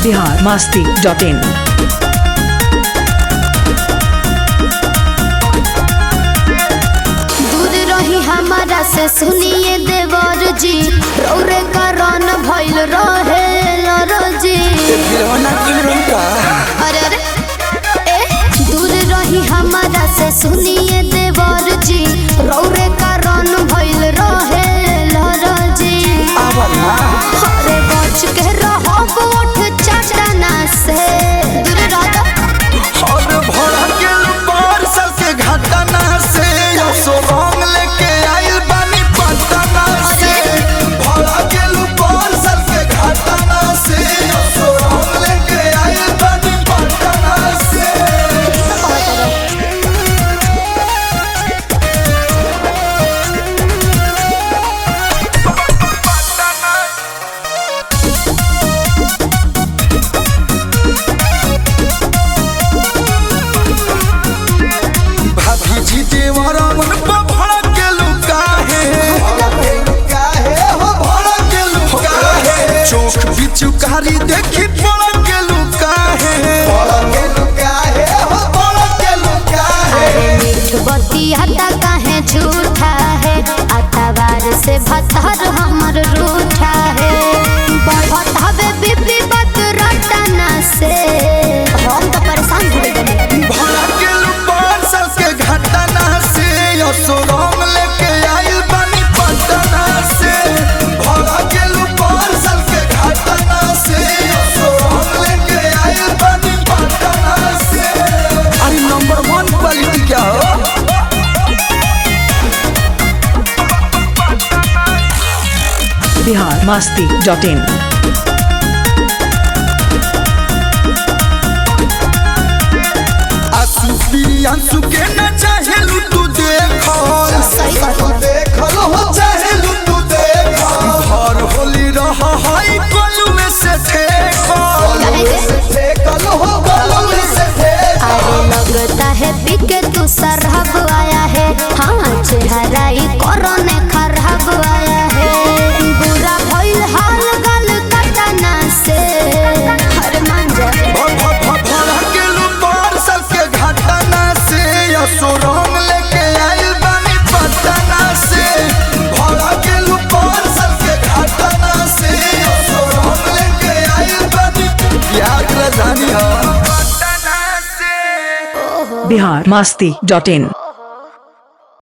Bihar Masti dot in दूर रही हमारा से सुनिए देवर जी रौरे करन भइल रहे लरजी अरे अरे ए दूर रही हमारा से सुनिए देवर जी रौरे करन भइल रहे लरजी अरे बच के रहो गोठ चटना से दूर रह और भरा के बार साल के घटना से सो रंग लेके आइल बानी पटना से भरा के बार साल के घटना से सो रंग लेके आइल बानी पटना से भाभी जी देवरा मन पर भड़ा के लुका है हो भड़ा के लुका है चोख बिचुकारी देखी पड़ा के लुका है पड़ा के लुका है हो पड़ा के लुका है अरे मीठ बतिया काहे झूठा है अतवार से भतर हमर रूठा है बढ़त हवे बीबी बात रटना से हम तो परेशान हो गए भड़ा के लुपार साल के घटना से असुरंग लेके आइल बानी पटना से भड़ा के लुपार साल के घटना से असुरंग लेके आइल बानी पटना से अरे नंबर वन क्वालिटी क्या हो बिहार मास्ती डॉट इन आंसू प्रियांशु के न चाहेलू तू देखल सही बात है। देखल हो चाहेलू तू देखल भर होली रह हाई कलुए से ठेकल काहे के? ठेकल हो कलुए से ठेकल अरे लगता है बिके तू सरहब आया है हाँ चेहरा ही कोरोने खराब आया है बुरा भइल हाल गल कटना से हर मान जा भरा के लुपार साल के घटना से असुरंग लेके आइल बानी पटना से भरा के लुपार साल के घटना से असुरंग लेके आइल बानी प्यार के राजधानी हो पटना से बिहार मास्ती डॉट इन